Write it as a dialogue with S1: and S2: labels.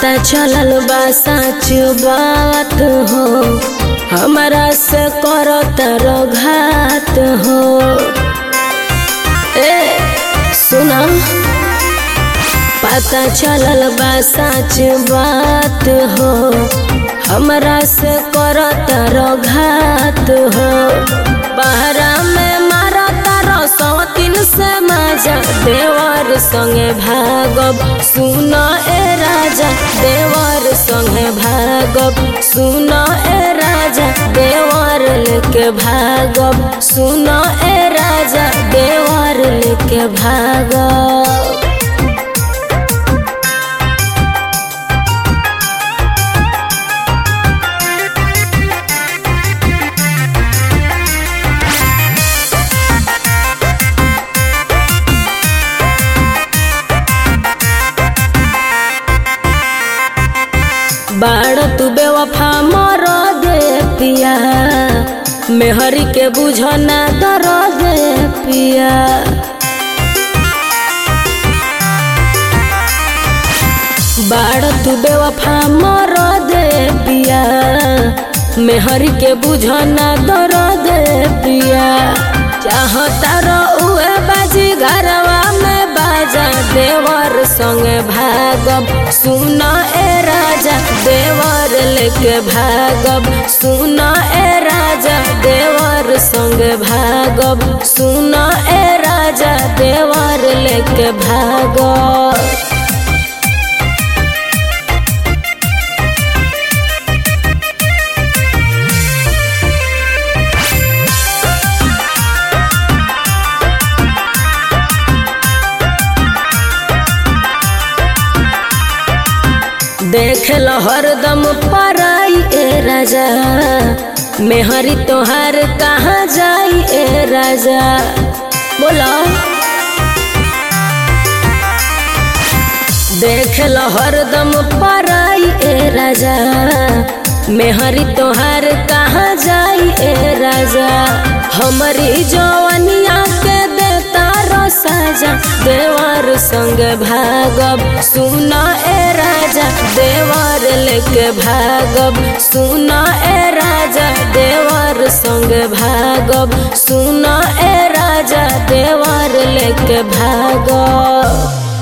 S1: पता चलल बा सच बात हो हमरा से करत घात हो ए सुना पता चलल बा सच बात हो हमरा से करत घात हो बहरा में मारत सौतीन से मजा देवर संगे भागब सुन ए राजा देवर संगे भागब सुन ए राजा देवर लेके भागब सुन ए राजा देवर लेके भागब बाड़ तू बेवफा मर दे पिया मेहरी के बुझना दर दे पिया बाड़ तू बेवफा मर दे पिया मेहरी के बुझना दर दे पिया चाहता रहुए बाजी घरवा में बाजा देवर संगे भागब सुन ए राजा देवर लेके भागब सुन ए राजा देवर संगे भागब सुन ए राजा देवर लेके भागब देख लो हरदम पराई ए राजा मेहरी तोहार कहाँ जाई ए राजा बोलो देख लो हरदम पराई ए राजा मेहरी तोहार कहाँ जाई ए राजा हमारी जवनिया के देता साजा देवर संग भागब सुन ए राजा देवर लेके भागब सुन ए राजा देवर संग भागब सुन ए राजा देवर लेके भागब